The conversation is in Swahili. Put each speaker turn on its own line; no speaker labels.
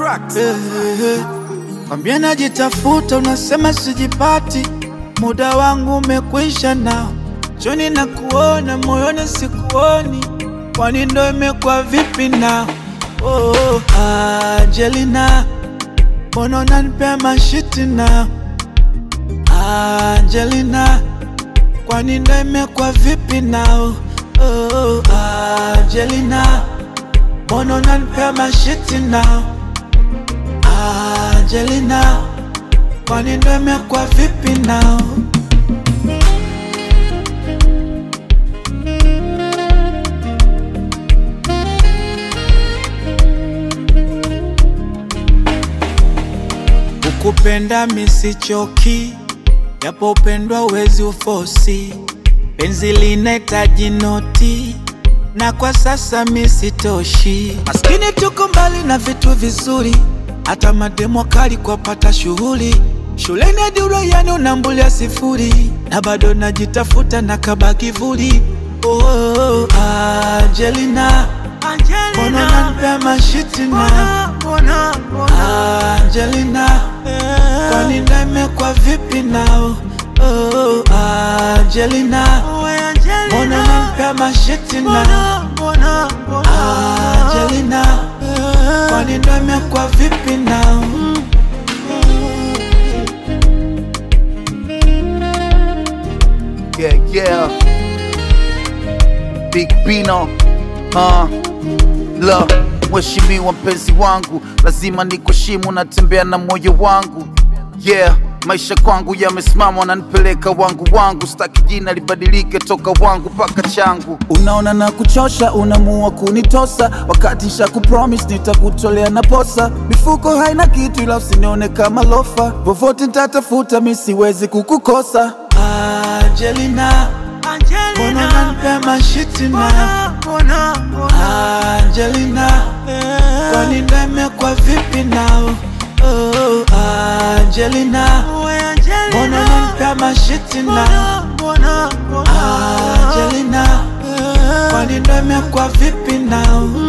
tracks.
Eh, eh, eh. Kwambia najitafuta, unasema sijipati, muda wangu umekwisha nao, choni na kuona moyoni sikuoni, kwani ndo imekuwa vipi nao? Oh, oh, Angelina, mbona unanipea mashiti nao? Angelina, kwani ndo imekuwa vipi nao? Oh, oh, Angelina, mbona unanipea mashiti nao? Angelina, kwani ndo imekuwa vipi nao? Ukupenda misichoki, japo upendwa uwezi ufosi, penzi linahitaji noti na kwa sasa misitoshi. Maskini tuko mbali na vitu vizuri, hata mademo kali kwa pata shughuli. Shuleni hadi uraiani unambulia sifuri, na bado najitafuta na kaba kivuli. Oh, oh, oh, Angelina, mbona unanipea mashiti na Angelina, kwani ndo imekuwa vipi nao? Oh, oh, Angelina, mbona unanipea mashiti na Angelina, kwani ndo imekuwa vipi nao?
Yeah, yeah. Big Bino. Uh, la mheshimiwa mpenzi wangu, lazima nikuheshimu, natembea na moyo wangu. Yeah, maisha kwangu yamesimama, wananipeleka wangu wangu, sitaki jina libadilike toka wangu mpaka changu. Unaona na kuchosha, unamua kunitosa, wakati nisha kupromise nitakutolea na posa. Mifuko haina kitu, ila usinione kama lofa, vovote nitatafuta, mi siwezi kukukosa.
Angelina, mbona unanipea mashiti na Angelina, kwani ndo imekuwa vipi nao? Oh, Angelina, mbona unanipea mashiti na Angelina, kwani ndo imekuwa vipi nao?